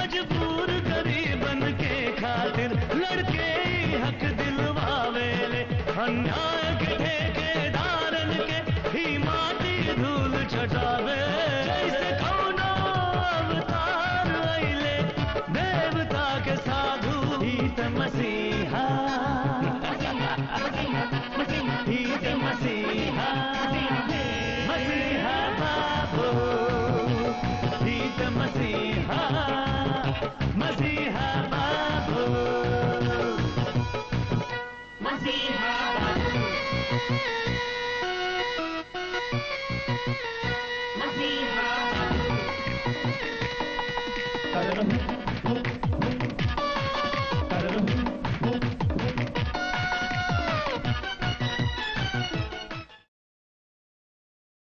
मजबूर गरीबन के खातिर लड़के ही हक दिलवावेले अन्याय के ठेकेदारन के ही माटी धूल छटावे जैसे कौनो अवतार अइले देवता के साधु ही त मसीहा ही त मसीहा मसीहा बाबू ही त मसीहा मसीहा बाबू मसीहा बाबू